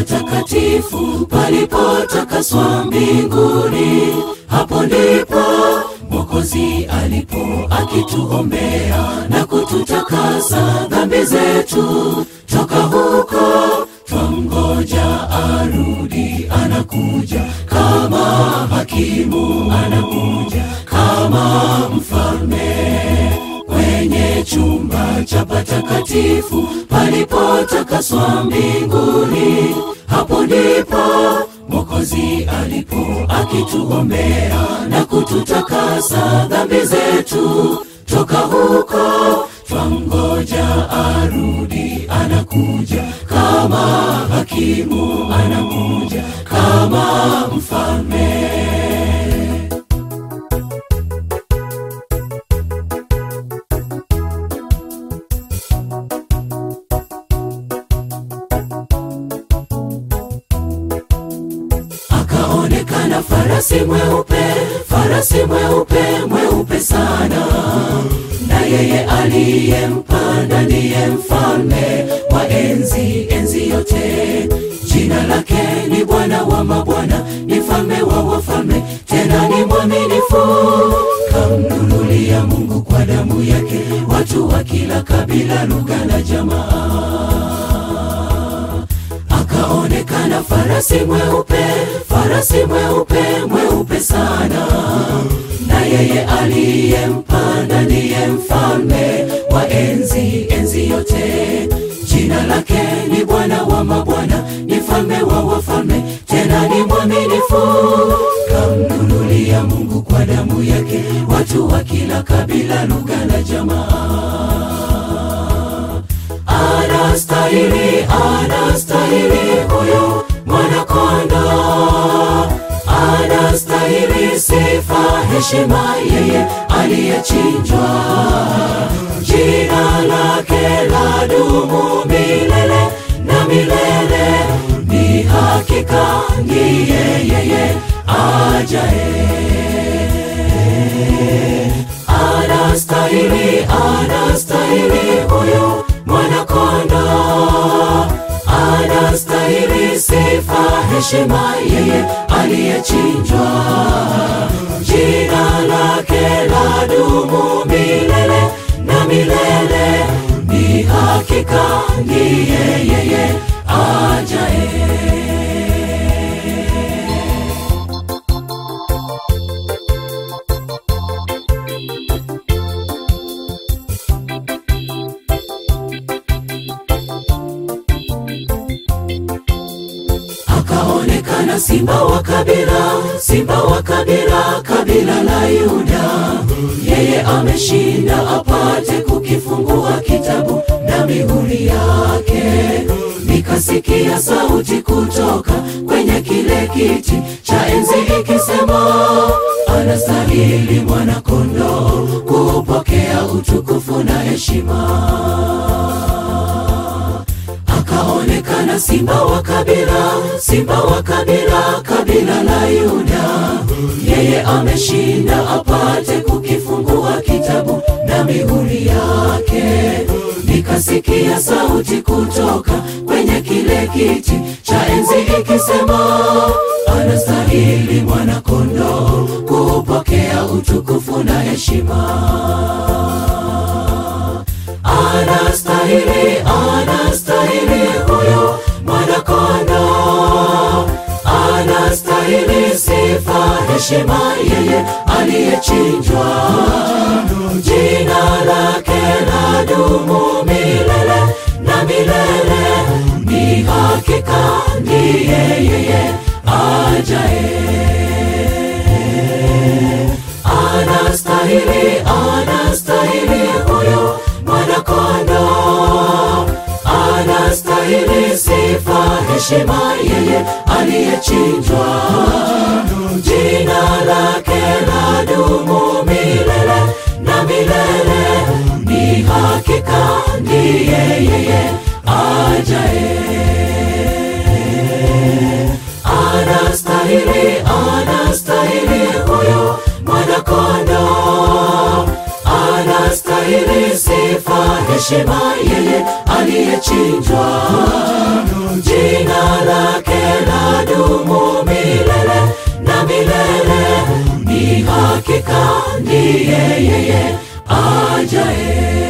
patakatifu palipotakaswa mbinguni. Hapo ndipo Mwokozi alipo akituombea na kututakasa dhambi zetu. Toka huko twamgoja arudi, anakuja kama hakimu, anakuja kama mfalme kwenye chumba cha patakatifu palipotakaswa mbinguni. Hapo ndipo Mwokozi alipo akituombea na kututakasa dhambi zetu. Toka huko twamgoja arudi, anakuja kama hakimu, anakuja kama mfalme. Akaonekana farasi mweupe, farasi mweupe, mweupe sana, na yeye aliyempanda ndiye mfalme wa enzi, enzi yote. Jina lake ni Bwana wa mabwana, ni mfalme wa wafalme, tena ni mwaminifu. Kamnunulia Mungu kwa damu yake watu wa kila kabila, lugha na jamaa akaonekana farasi mweupe, farasi mweupe, mweupe sana, na yeye aliyempanda ndiye mfalme wa enzi, enzi yote. Jina lake ni Bwana wa mabwana, ni mfalme wa wafalme, tena ni mwaminifu. Kamnunulia Mungu kwa damu yake watu wa kila kabila, lugha na jamaa anastahili, anastahili huyu mwanakonda, anastahili sifa, heshima, yeye aliyechinjwa. Jina lake la dumu milele na milele, ni hakika ndiye yeye ajaye anastahili, anastahili huyu mwanakonda, anastahili sifa, heshima, yeye aliyechinjwa. Jina lake la dumu milele na milele, ni hakika ndiye yeye ajaye. akaonekana simba wa kabila, simba wa kabila, kabila la Yuda. Yeye ameshinda apate kukifungua kitabu na mihuri yake. Nikasikia sauti kutoka kwenye kile kiti cha enzi ikisema, anastahili mwana-kondoo kupokea utukufu na heshima akaonekana simba wa kabila, simba wa kabila, kabila la Yuda. Yeye ameshinda apate kukifungua kitabu na mihuri yake. Nikasikia sauti kutoka kwenye kile kiti cha enzi ikisema, anastahili mwana-kondoo kupokea utukufu na heshima anastahili, anastahili huyu mwanakonda, anastahili sifa, heshima, yeye aliyechinjwa. Jina lake la dumu milele na milele, ni hakika ndiye yeye ajaye anastahili, anastahili huyu mwanakonda, anastahili sifa, heshima, yeye aliyechinjwa. Jina lake la dumu milele na milele, ni hakika ndiye yeye ajaye anastahili, anastahili huyu mwanakonda, anastahili sifa, heshima yeye aliyechinjwa jina lake la dumu milele na milele ni hakika ndiye yeye ajaye